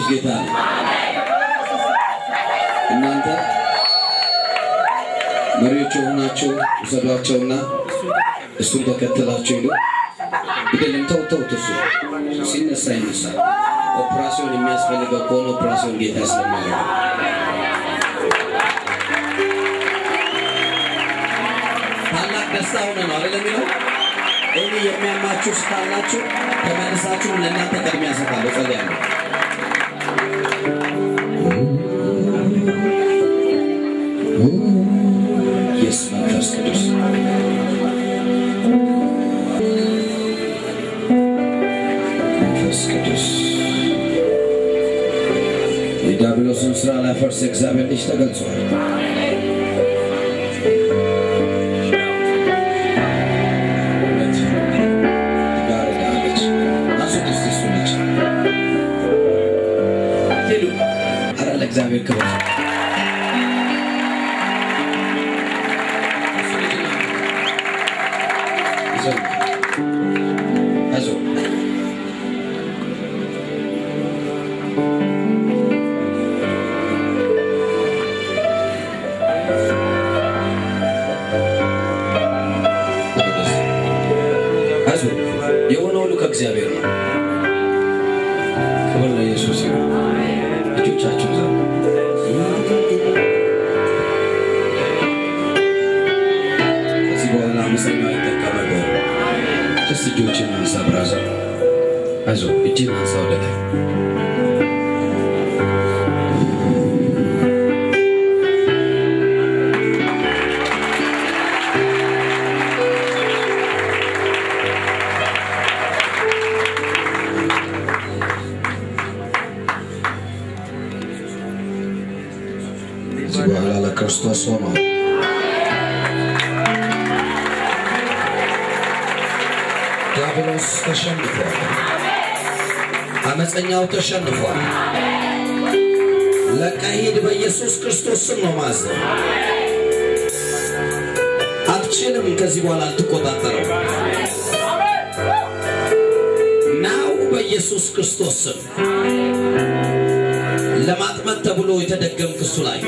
ጌታ ነው። እናንተ መሪዎች የሆናችሁ ውሰዷቸውና እሱን ተከትላችሁ ሂዱ። ግደለም ተው ተውት። እሱ ሲነሳ ይነሳል። ኦፕራሲዮን የሚያስፈልገው ከሆነ ኦፕራሲዮን ጌታ ስለማያደርግ ታላቅ ደስታ ሆነ ነው አይደል የሚለው እኔ የሚያማችሁ ስካላችሁ ተመልሳችሁ ለእናንተ ቅድሚያ እሰጣለሁ። ጸልያለሁ። ኢየሱስ መንፈስ ቅዱስ መንፈስ ቅዱስ የዲያብሎስን ስራ ላፈርስ እግዚአብሔር ልጅ ተገልጿል። ትጋርዳለች። አንሱት እስቲ እሱን ልጅ ሄዱ። ኧረ ለእግዚአብሔር ክብር እሱ ልጅ ነው። ይዘው አይዞህ አይዞህ የሆነ ሁሉ ከእግዚአብሔር ነው። ክብር ለኢየሱስ ይሁን። እጆቻችሁን ዘርጉ። ከዚህ በኋላ አመፀኛ አይጠቀምብህም። ጀስት እጆችን አንሳ ብራዘር፣ አይዞህ እጅን አንሳ ወደ ላይ ከዚህ በኋላ ለክርስቶስ ሆኖ ዲያብሎስ ተሸንፏል። አመፀኛው ተሸንፏል። ለቀህ ሂድ። በኢየሱስ ክርስቶስ ስም ነው ማዘው። አትችልም። ከዚህ በኋላ አልትቆጣጠረው ናው በኢየሱስ ክርስቶስ ስም ለማጥመድ ተብሎ የተደገም ክሱ ላይ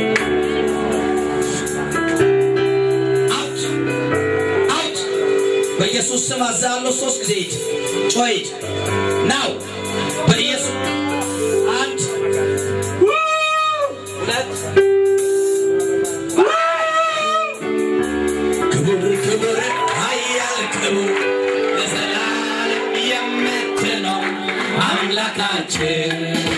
አውት አውት በኢየሱስ ስም አዛለሁ። ሶስት ጊዜ ሂድ፣ ጮህ ሂድ። ናው በኢየሱስ አንድ ሁለት ክቡር ክቡር ኃያል ክቡር ለዘላለም የምትኖር አምላካችን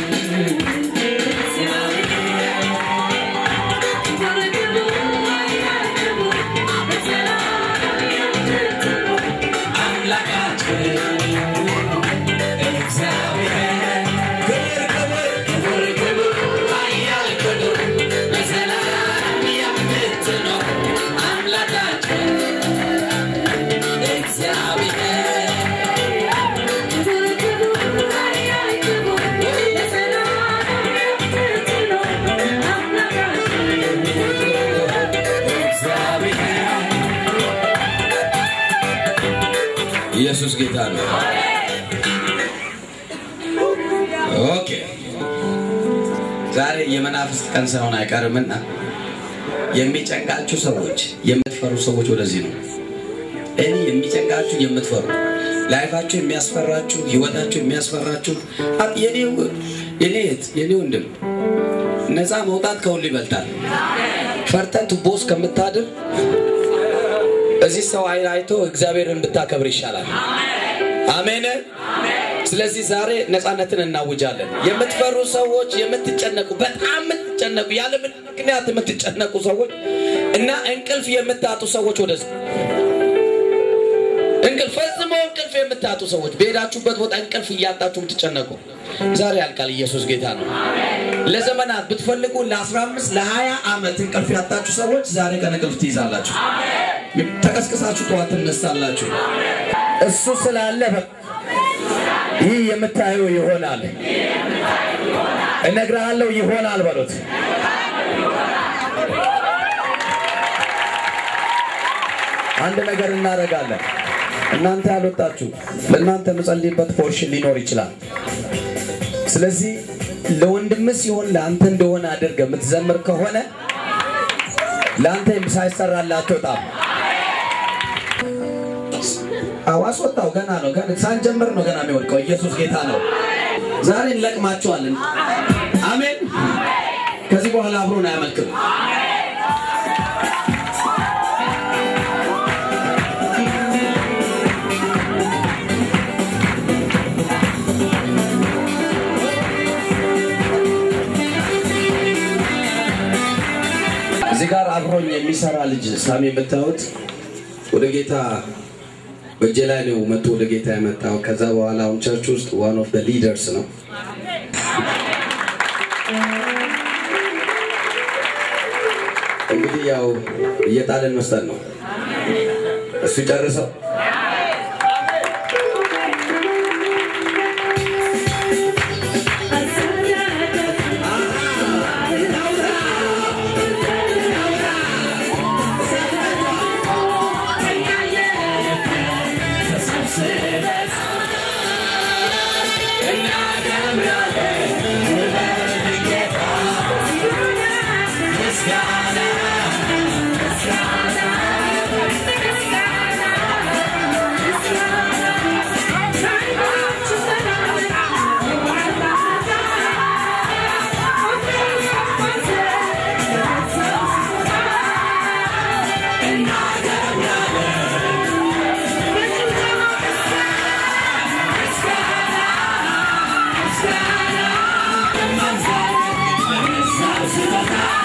ኢየሱስ ጌታ ነው። ኦኬ ዛሬ የመናፍስት ቀን ሳይሆን አይቀርምና የሚጨንቃችሁ ሰዎች፣ የምትፈሩ ሰዎች ወደዚህ ነው። እኔ የሚጨንቃችሁ የምትፈሩ ላይፋችሁ የሚያስፈራችሁ፣ ህይወታችሁ የሚያስፈራችሁ አ- የኔ የኔ እህት የኔ ወንድም ነፃ መውጣት ከሁሉ ይበልጣል። ፈርተን ቱቦ ውስጥ ከምታድር እዚህ ሰው አይን አይቶ እግዚአብሔርን ብታከብር ይሻላል። አሜን። ስለዚህ ዛሬ ነፃነትን እናውጃለን። የምትፈሩ ሰዎች፣ የምትጨነቁ በጣም የምትጨነቁ ያለ ምንም ምክንያት የምትጨነቁ ሰዎች እና እንቅልፍ የምታጡ ሰዎች ወደዚህ እንቅልፍ ፈጽሞ እንቅልፍ የምታጡ ሰዎች በሄዳችሁበት ቦታ እንቅልፍ እያጣችሁ የምትጨነቁ ዛሬ ያልቃል። ኢየሱስ ጌታ ነው። ለዘመናት ብትፈልጉ ለ15 ለ20 ዓመት እንቅልፍ ያጣችሁ ሰዎች ዛሬ ቀን እንቅልፍ ትይዛላችሁ። ተቀስቅሳችሁ ጠዋት ትነሳላችሁ። እሱ ስላለ በ- ይህ የምታየው ይሆናል። እነግርሃለሁ ይሆናል በሉት። አንድ ነገር እናደርጋለን። እናንተ ያልወጣችሁ ለእናንተ የምጸልይበት ፖርሽን ሊኖር ይችላል። ስለዚህ ለወንድምህ ሲሆን ለአንተ እንደሆነ አድርገህ የምትዘምር ከሆነ ለአንተ ሳይሰራልህ አትወጣም። አዎ አስወጣው። ገና ነው፣ ገና ሳንጀምር ነው ገና የሚወድቀው። ኢየሱስ ጌታ ነው። ዛሬ እንለቅማቸዋለን። አሜን። ከዚህ በኋላ አብሮን አያመልክም። እዚህ ጋር አብሮኝ የሚሰራ ልጅ ሳሚ የምታዩት ወደ ጌታ በእጄ ላይ ነው መጥቶ ወደ ጌታ የመጣው። ከዛ በኋላ አሁን ቸርች ውስጥ ዋን ኦፍ ሊደርስ ነው። እንግዲህ ያው እየጣለን መስጠት ነው። እሱ ጨርሰው Let's go.